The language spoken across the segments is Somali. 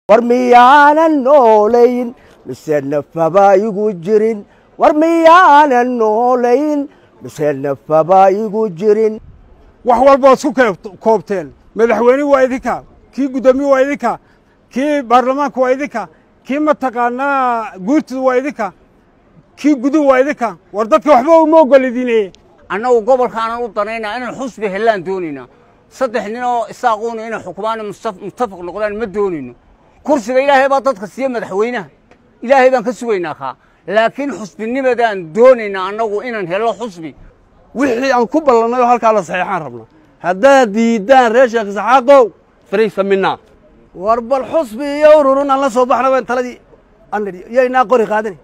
war miyaanan noolayn mise nafaba igu jirin war miyaanan noolayn mise nafaba igu jirin wax walbaad isku koobteen madaxweyne waa idinka kii guddoomiye waa idinka kii baarlamaanka waa idinka kii mataqaanaa guurtida waa idinka kii guduhu waa idinka war dadka waxba uma ogolidine annagu gobolkaanan u danaynaa inaan xusbi hellaan doonaynaa saddex ninoo isaaquuna inay xukumaan muttafaq noqdaan ma doonayno kursiga ilaahay baa dadka siiye madaxweynaha ilaahay baan ka sugaynaa kaa laakiin xusbinimadaan doonaynaa annagu inaan hello xusbi wixii aan ku ballannay oo halkaa la saxeexaan rabnaa haddaad diiddaan reer sheekh isxaaqow fariisa minaa war bal xusbi iyo ururun aan la soo baxna waan taladii aan nidhi yaynaa qori qaadani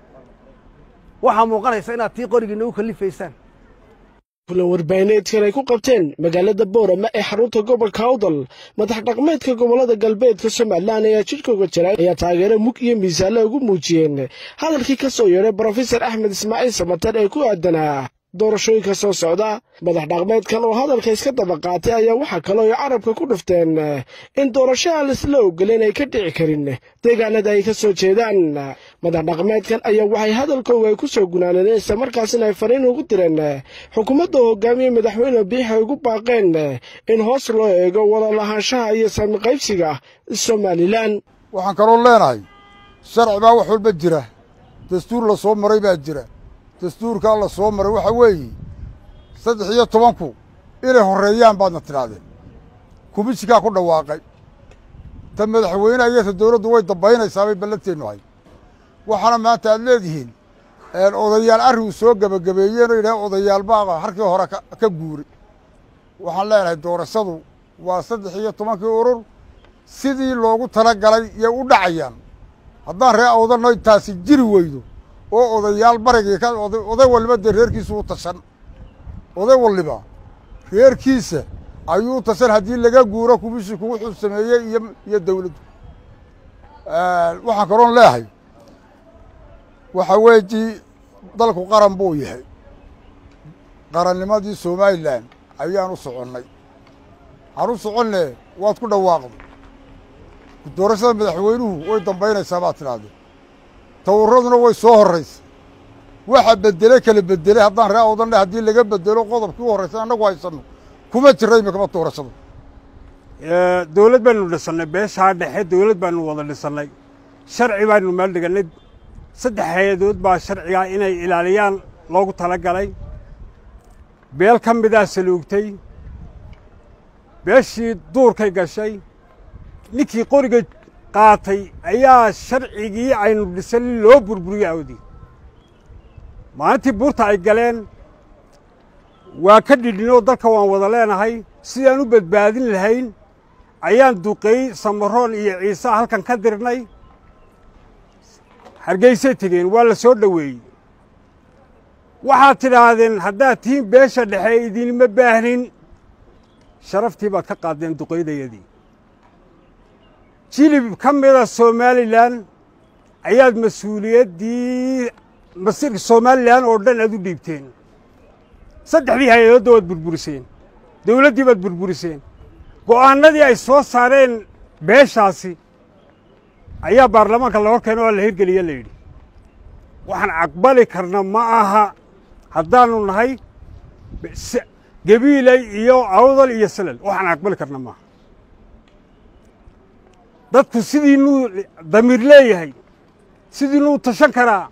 waxaa muuqanaysa inaad tii qorigiina u kallifaysaan kulan warbaahineedkan ay ku qabteen magaalada boorama ee xarunta gobolka awdal madax dhaqmeedka gobollada galbeedka somalilan ayaa jidhkooga jira ayaa taageero mug iyo miisaanle ugu muujiyeen hadalkii ka soo yeedhay brofesor axmed ismaaciil samater ee ku aadanaa doorashooyinka soo socda madax dhaqmeedkan oo hadalka iska daba qaatay ayaa waxaa kaloo ay carabka ku dhufteen in doorasho aan isla ogoleen ay ka dhici karin deegaanada ay ka soo jeedaan madax dhaqmeedkan ayaa waxay hadalkooga ay ku soo gunaanadeen isla markaasina ay fariin ugu direen xukuumadda hogaamiye madaxweyne biix ay ugu baaqeen in hoos loo eego wada lahaanshaha iyo saami qaybsiga somalilan waxaan kaloo leenahay sharci baa wax walba jira dastuur la soo maray baa jira dastuurkaa la soo maray waxaa weeye saddex iyo tobanku inay horreeyaan baadna tidhaahdeen kumishikaa ku dhawaaqay ta madaxweyneha iyo ta dawladdu way dambaynaysaa bay ballanteennu ahay waxaana maanta aad leedihiin odayaal arrigu soo gebagabeeyeen oo yidhaha odayaal baa harkii hore ka guuray waxaan leenahay doorashadu waa saddex iyo tobankii urur sidii loogu tala galay yay u dhacayaan haddaan ree awdanoy taasi jiri weydo oo odayaal barigii ka oday waliba dee reerkiisa u tashan oday waliba reerkiisa ayuu tashan haddii laga guuro kumishinku wuxuu sameeyey iyo iyo dawladdu waxaan kaloon leehay waxaa weeji dalku qaran buu yahay qarannimadii somalilan ayaan u soconnay waxaan u soconne waad ku dhawaaqdo doorashada madaxweynuhu way dambaynaysaa baad tidhahdee tawuraduna way soo horraysa waxa bedele kala bedelay haddaan ree awdanle haddii laga bedelo qodobkii u horraysan annagu haysanno kuma jira imikama doorashada dawlad baanu dhisannay beeshaa dhexe dawlad baanu wada dhisannay sharci baanu meel dhigannay saddex hay-adood baa sharcigaa inay ilaaliyaan loogu tala galay beel ka midaa saluugtay beeshii duurkay gashay ninkii qoriga qaatay ayaa sharcigii aynu dhisanay loo burburiyey awdii maalintii buurta ay galeen waa ka dhidhinoo dalka waan wada leenahay sidaan u badbaadin lahayn ayaan duqeey samaroon iyo ciise halkan ka dirnay hargeysay tegeen waa la soo dhoweeyey waxaad tidhaahdeen haddaad tihiin beesha dhexe idinma baahnin sharaftii baad ka qaaddeen duqaydayadii jilib ka mida somalilan ayaad mas-uuliyaddii masiirka somalilan oo dhan aad u dhiibteen saddexdii hay-adoodda waad burburiseen dawladdii baad burburiseen go'aannadii ay soo saareen beeshaasi ayaa baarlamaanka la hor keeno oo la hirgeliya la yidhi waxaan aqbali karna ma aha haddaannu nahay gebiiley iyo awdal iyo salal waxaan aqbali karna maaha dadku sidiinuu damiir leeyahay sidiinuu tashan karaa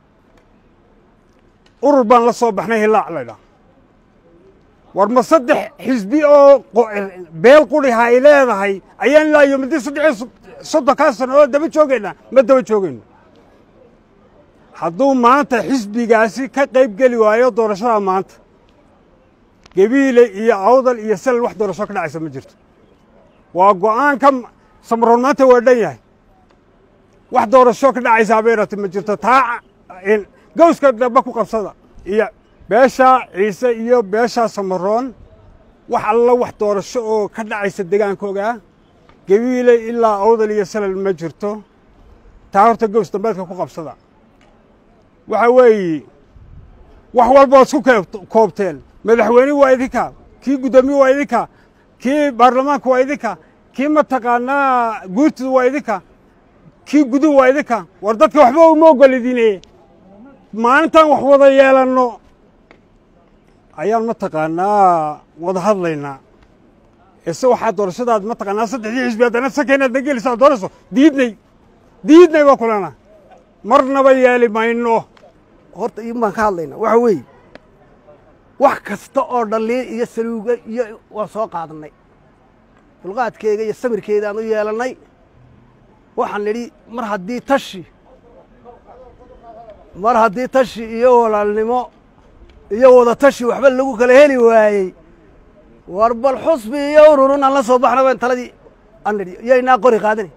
urur baan la soo baxnay hilaac laydhaah war ma saddex xisbi oo beel quriha ay leedahay ayaan ilaa iyo muddo saddexiyo soddonkaa sano oo daba joogaynaa ma daba joogayno hadduu maanta xisbigaasi ka qayb geli waayo doorashada maanta gebiile iyo awdal iyo salal wax doorasho ka dhacaysa ma jirto waa go'aanka samaroon maanta waa dhan yahay wax doorasho ka dhacaysaa bayrati ma jirto taa gawska dhaba ku qabsada iyo beeshaa ciise iyo beeshaa samaroon wax alla wax doorasho oo ka dhacaysa degaankoogaa gebiile ilaa awdal iyo salal ma jirto taa horta gaws dambeedka ku qabsada waxa weeye wax walbaad isku koobteen madaxweyne waa idinka kii guddoomiye waa idinka kii baarlamaanka waa idinka kii mataqaanaa guurtida waa idinka kii gudu waa idinka war dadka waxba uma ogolidine maalintaan wax wada yeelanno ayaan mataqaanaa wada hadlaynaa ise waxaa doorashadaad mataqaanaa saddexdii xisbi haddana sanka inaad na gelisaa doorayso diidnay diidnay baa kulana marnaba yeeli mayno horta in baan ka hadlaynaa waxa weeye wax kasta oo dhaliin iyo saluuga iyo waan soo qaadannay dulqaadkeega iyo samirkeedaan u yeelannay waxaan nidhi mar haddii tashi mar haddii tashi iyo walaalnimo iyo wada tashi waxba lagu kala heli waayey war bal xusbi iyo ururun aan la soo baxna baan taladii aan nidhi yaynaa qori qaadanay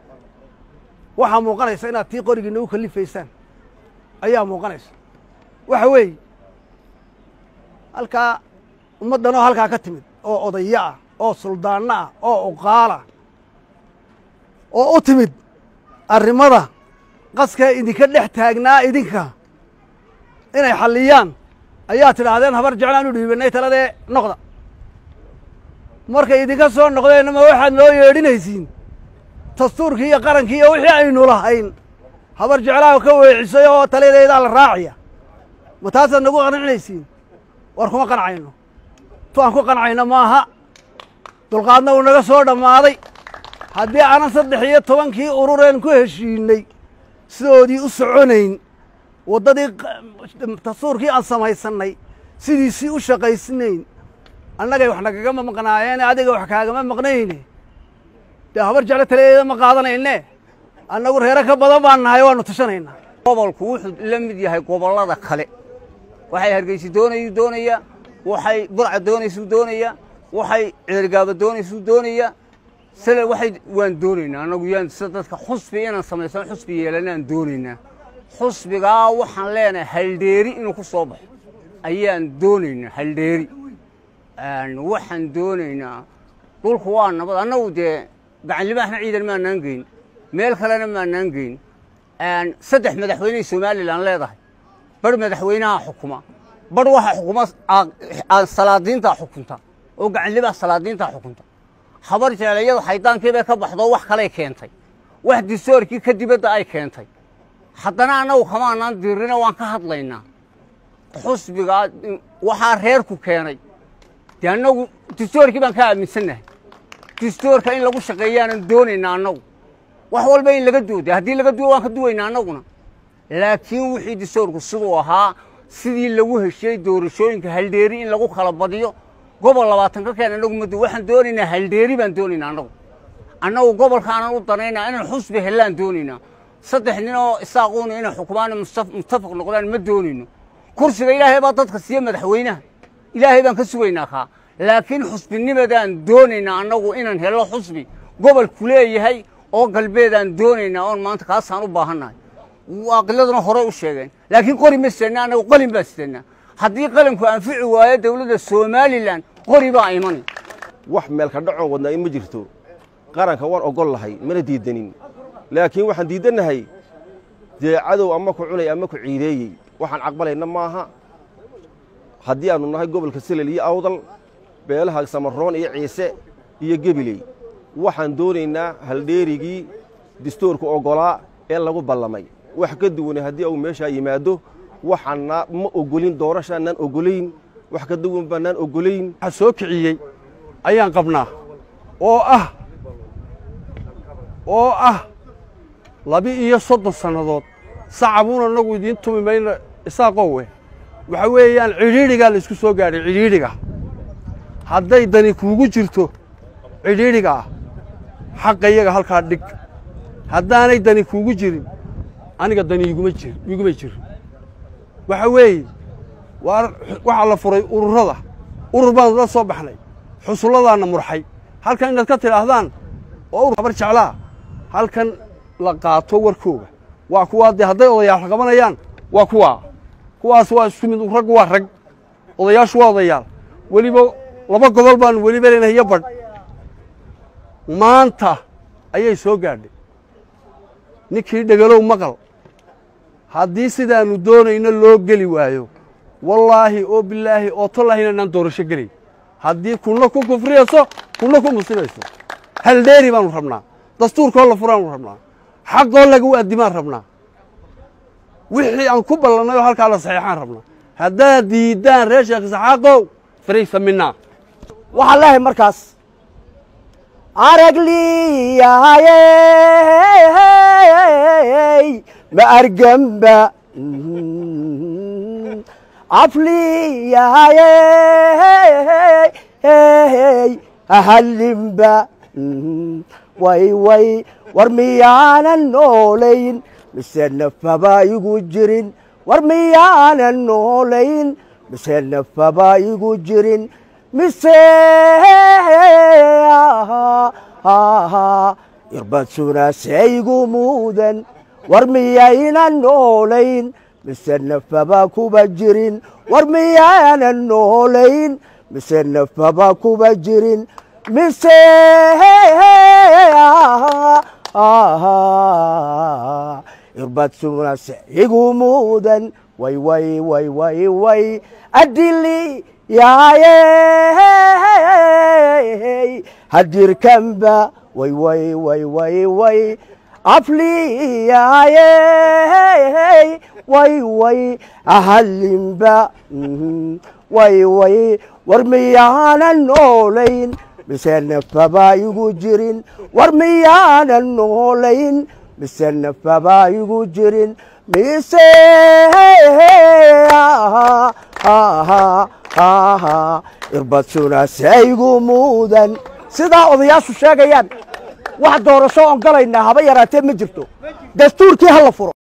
waxaa muuqanaysa inaad tii qorigii nagu kalifaysaan ayaa muuqanaysa waxa weeye halkaa ummaddanoo halkaa ka timid oo odayo ah oo suldaanno ah oo uqaala oo u timid arrimada qaskaa idinka dhex taagnaa idinka inay xalliyaan ayaa tidhaahdeen habar jeclaan u dhiibannay taladee noqda markay idinka soo noqdeenna ma waxaad noo yeedhinaysiin dastuurkii iyo qarankii iyo wixii aynu lahayn habar jeclaa ka weecisay oo taladeedaa la raacaya ma taasaad nagu qancinaysiin war kuma qancayno tu aan ku qancayno maaha dulqaadna uu naga soo dhammaaday haddii aanan saddex iyo tobankii urureen ku heshiinay sidoodii u soconayn waddadii dastuurkii aan samaysannay sidiisii u shaqaysnayn annagay wax nagagama maqnaayeene adiga wax kaagama maqnayne dee habar jeclo taladeeda ma qaadanayne annagu reero ka badan baan nahay waannu tashanaynaa gobolku wuxuu la mid yahay gobollada kale waxay hargeysa doonayuu doonaya waxay burca doonaysuu doonaya waxay ceergaaba doonaysuu doonaya sale waxay waan doonaynaa annagu yaan sida dadka xusbi inaan samaysano xusbi yeelanaan doonaynaa xusbigaa waxaan leenahay haldheeri inuu ku soo baxo ayaan doonaynaa haldheeri waxaan doonaynaa dhulku waa nabad annagu dee gacanlimaaxna ciidan maanaan geyn meel kalena maanaan geyn saddex madaxweyney somalilan leedahay bar madaxweynaha xukuma bar waxa xukuma salaadiintaa xukunta oo gacanlimaha salaadiintaa xukunta habar jeclayadu xaydaankii bay ka baxdo wax kaley keentay wax distoorkii ka dibadda ay keentay haddana annagu kamaanaan dirina waan ka hadlaynaa xusbigaa waxaa reerku keenay dee annagu distoorkii baan ka aaminsannahay distoorka in lagu shaqeeyaanan doonaynaa annagu wax walba in laga duuda haddii laga duwo waan ka duwaynaa annaguna laakiin wixii distoorku siduu ahaa sidii lagu heshiyey doorashooyinka haldheeri in lagu kala badiyo gobol labaatan ka keen annagu madu waxaan doonaynaa haldheeri baan doonaynaa annagu annagu gobolkaanan u danaynaa inaan xusbi hellaan doonaynaa saddex nin oo isaaquuna inay xukumaan muttafaq noqdaan ma doonayno kursiga ilaahay baa dadka siiye madaxweynaha ilaahay baan ka sugaynaa kaa laakiin xusbinimadaan doonaynaa annagu inaan hello xusbi gobolku leeyahay oo galbeedaan doonaynaa oon maanta kaasaan u baahannahay waaqiladuna horey u sheegeen laakiin qori ma sidanna annagu qalin baan sidanaa haddii qalimku anfici waayo dowladda somalilan qori baa imani wax meelka dhacoon wadnaa in ma jirto qaranka waan ogol lahay mana diidanin laakiin waxaan diidannahay dee cadow ama ku cunay ama ku ciideeyey waxaan caqbalayna maaha haddii aannu nahay gobolka selel iyo awdal beelaha samaroon iyo ciise iyo gebiley waxaan doonaynaa haldheerigii distoorka oggolaa ee lagu ballamay wax ka duwanay haddii uu meeshaa yimaado waxaana ma ogolin doorashaanaan ogolayn wax ka duwan baanaan ogolayn waxa soo kiciyey ayaan qabnaa oo ah oo ah laba-iyo soddon sannadood sacabuun annagu idiin tumi mayna isaaqowe waxa weeyaan cidhiidhigaa la isku soo gaadhay cidhiidhiga hadday dani kuugu jirto cidhiidhiga ah xaqa iyaga halkaa dhig haddaanay dani kuugu jirin aniga dani iguma jir iguma jirin waxa weeye waa waxaa la furay ururada urur baan la soo baxnay xusulladaanna murxay halkan inaad ka tidhaahdaan oo urur habar jeclaa halkan la qaato warkooga waa kuwaa dee hadday odayaal qabanayaan waa kuwaa kuwaas waa isku mid raggu waa rag odayaashu waa odayaal weliba laba gobol baan weliba leenahay iyo badh maanta ayay soo gaadhay ninkii dhegalow maqal haddii sidaannu doonayno loo geli waayo wallaahi oo bilaahi oo tollaahi inaanaan doorasho gelay haddii kunna ku kufriyayso kunna ku musibayso haldheeri baanu rabnaa dastuurkoo la furaanu rabnaa xaqoo lagu addimaan rabnaa wixii aan ku ballannay oo halkaa la saxiixaan rabnaa haddaad diiddaan reer sheekh isxaaqow fariisa minaa waxaan leehay markaas aragliyayey ma argamba afliyayey ahallimba way way war miyaanan noolayn mise nafaba igu jirin war miyaanan noolayn mise nafaba igu jirin mise irbad sunaasaygu mudan war miyaynan noolayn mise nafaba kuba jirin war miyaanan noolayn mise nafaba kuba jirin mise irbad sunaasaygu mudan way way way way way adili yaayey hadirkanba way way way way way afliyaayey way way ahallinba way way war miyaanan noolayn mise nafaba igu jirin war miyaanan noolayn mise nafaba igu jirin mise irbad sunaasaygu mudan sidaa odayaashu sheegayaan wax doorasho oon galaynaa haba yaraatee ma jirto dastuurkii ha la furo